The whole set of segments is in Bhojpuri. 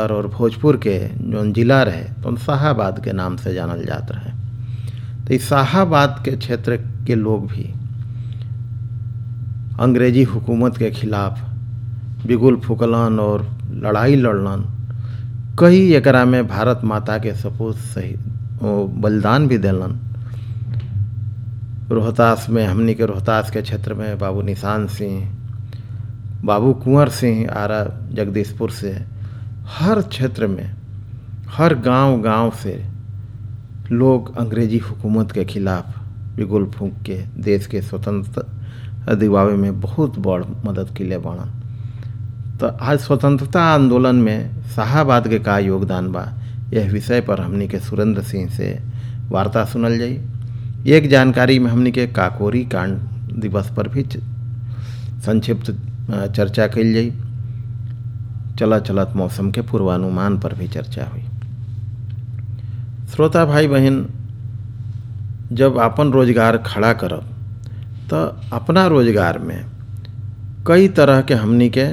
बक्सर और भोजपुर के जौन जिला रहे तो शाहाबाद के नाम से जानल जात रहे तो इस शाहाबाद के क्षेत्र के लोग भी अंग्रेजी हुकूमत के खिलाफ बिगुल फुकलन और लड़ाई लड़लन कई एकरा में भारत माता के सपूत सही बलिदान भी दिलन रोहतास में हमनी के रोहतास के क्षेत्र में बाबू निशान सिंह बाबू कुंवर सिंह आरा जगदीशपुर से हर क्षेत्र में हर गांव गांव से लोग अंग्रेजी हुकूमत के खिलाफ बिगुल फूंक के देश के स्वतंत्रता दिवावे में बहुत बड़ मदद के लिए बढ़न तो आज स्वतंत्रता आंदोलन में शाहाबाद के का योगदान बा यह विषय पर हमनी के सुरेंद्र सिंह से वार्ता सुनल जाई एक जानकारी में हमनी के काकोरी कांड दिवस पर भी संक्षिप्त चर्चा कल जाई चला चलत मौसम के पूर्वानुमान पर भी चर्चा हुई श्रोता भाई बहन जब अपन रोजगार खड़ा करब तो अपना रोजगार में कई तरह के हमनी के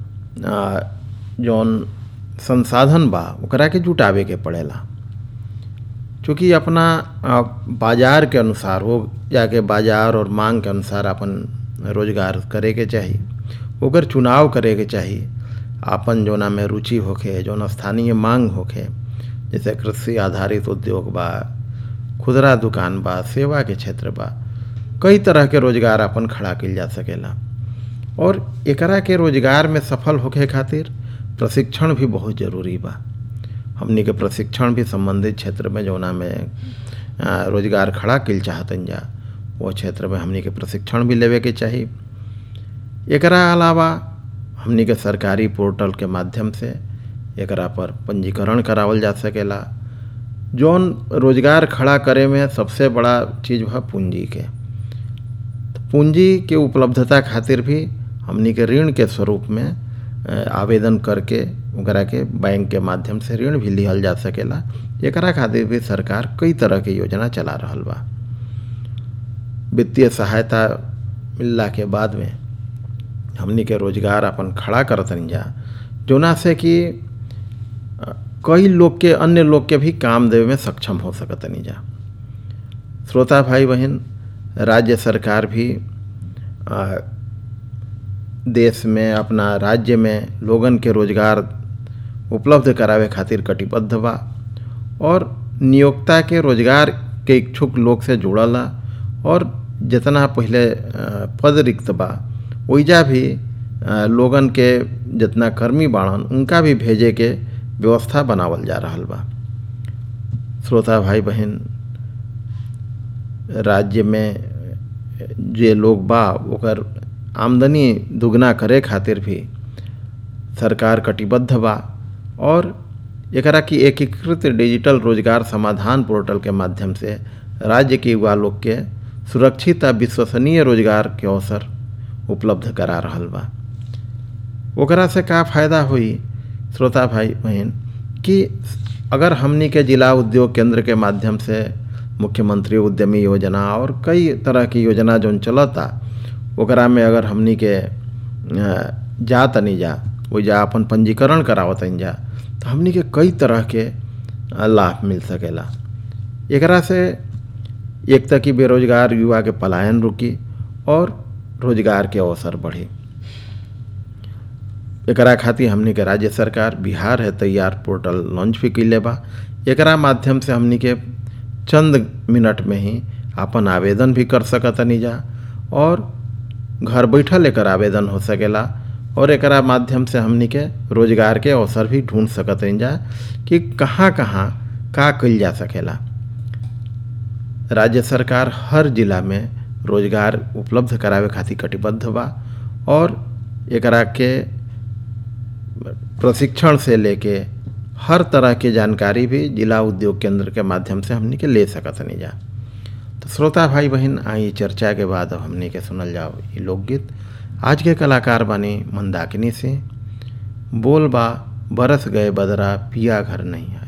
जौन संसाधन बा ओकरा के जुटावे के पड़ेला चूँकि अपना बाजार के अनुसार हो जाके बाजार और मांग के अनुसार अपन रोजगार करे के चाही ओकर चुनाव करे के चाही आपन जोना में रुचि होखे जौन स्थानीय मांग होखे जैसे कृषि आधारित उद्योग बा खुदरा दुकान बा सेवा के क्षेत्र बा कई तरह के रोजगार अपन खड़ा कल जा सकेला और एकरा के रोजगार में सफल होखे खातिर प्रशिक्षण भी बहुत जरूरी बा हमनी के प्रशिक्षण भी संबंधित क्षेत्र में जौना में रोजगार खड़ा कल चाहतन जा वो क्षेत्र में हमनी के प्रशिक्षण भी लेवे के चाही एकरा अलावा हमनी के सरकारी पोर्टल के माध्यम से एकरा पर पंजीकरण करावल जा सकेला जौन रोजगार खड़ा करे में सबसे बड़ा चीज़ बा पूंजी के पूंजी के उपलब्धता खातिर भी हमनी के ऋण के स्वरूप में आवेदन करके ओकरा के बैंक के माध्यम से ऋण भी लिहल जा सकेला एकरा खातिर भी सरकार कई तरह के योजना चला रहल बा वित्तीय सहायता मिलला के बाद में हमनी के रोजगार अपन खड़ा करतन जा जोना से कि कई लोग के अन्य लोग के भी काम देवे में सक्षम हो सकतनी जा श्रोता भाई बहन राज्य सरकार भी आ, देश में अपना राज्य में लोगन के रोजगार उपलब्ध करावे खातिर कटिबद्ध बा और नियोक्ता के रोजगार के इच्छुक लोग से जुड़ला और जितना पहले पद रिक्त बा ओइजा भी लोगन के जितना कर्मी बाड़न उनका भी भेजे के व्यवस्था बनावल जा रहा बा श्रोता भाई बहन राज्य में जे लोग बा ओकर आमदनी दुगना करे खातिर भी सरकार कटिबद्ध बा और एकरा की एकीकृत डिजिटल रोजगार समाधान पोर्टल के माध्यम से राज्य के युवा लोग के सुरक्षित आ विश्वसनीय रोजगार के अवसर उपलब्ध करा रहल बा ओकरा से का फायदा हुई श्रोता भाई बहन कि अगर हमनी के जिला उद्योग केंद्र के माध्यम से मुख्यमंत्री उद्यमी योजना और कई तरह की योजना जो चलता ओकरा में अगर हमनी के जा तनी जा वो जा अपन पंजीकरण करावतन जा तो हमनी के कई तरह के लाभ मिल सकेला एकरा से एक तक की बेरोजगार युवा के पलायन रुकी और रोजगार के अवसर बढ़ी एकरा खातिर हमनी के राज्य सरकार बिहार है तैयार पोर्टल लॉन्च भी कैले बा एकरा माध्यम से हमनी के चंद मिनट में ही अपन आवेदन भी कर सकतनी जा और घर बैठल एकर आवेदन हो सकेला और एकरा माध्यम से हमनी के रोजगार के अवसर भी ढूंढ सकतनी जा कि कहाँ कहाँ का कल जा सकेला राज्य सरकार हर जिला में रोजगार उपलब्ध करावे खातिर कटिबद्ध बा और एकरा के प्रशिक्षण से लेके हर तरह की जानकारी भी जिला उद्योग केंद्र के माध्यम से हमनी के ले सकतनी जा तो श्रोता भाई बहन आई चर्चा के बाद अब हमनी के सुनल जाओ ये लोकगीत आज के कलाकार बनी मंदाकिनी से बोल बा बरस गए बदरा पिया घर नहीं आए